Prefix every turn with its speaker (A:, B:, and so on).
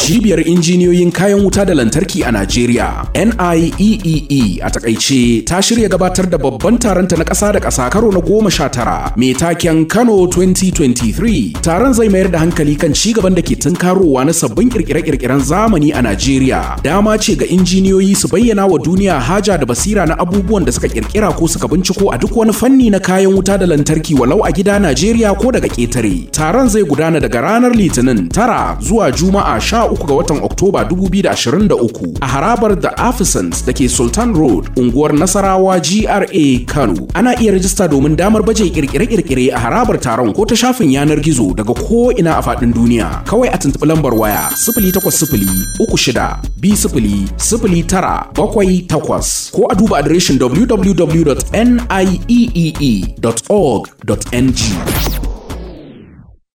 A: cibiyar injiniyoyin kayan wuta da lantarki a Najeriya NIEEE a takaice ta shirya gabatar da babban taronta na ƙasa da ƙasa karo na goma sha tara mai taken Kano 2023 taron zai mayar da hankali kan ci gaban da ke tunkarowa na sabbin kirkire-kirkiren zamani a Najeriya dama ce ga injiniyoyi su bayyana wa duniya haja da basira na abubuwan da suka kirkira ko suka binciko a duk wani fanni na kayan wuta da lantarki walau a gida Najeriya ko daga ƙetare taron zai gudana daga ranar Litinin tara zuwa Juma'a sha uku ga watan Oktoba 2023 a harabar The Afisans da ke Sultan Road, unguwar Nasarawa GRA Kano. Ana iya rajista domin damar baje kirkire-kirkire a harabar taron ko ta shafin yanar gizo daga ko ina a faɗin duniya. Kawai a tuntuɓi lambar waya sifili takwas sifili uku shida bi sifili sifili tara bakwai takwas ko a duba adireshin www.nieee.org.ng.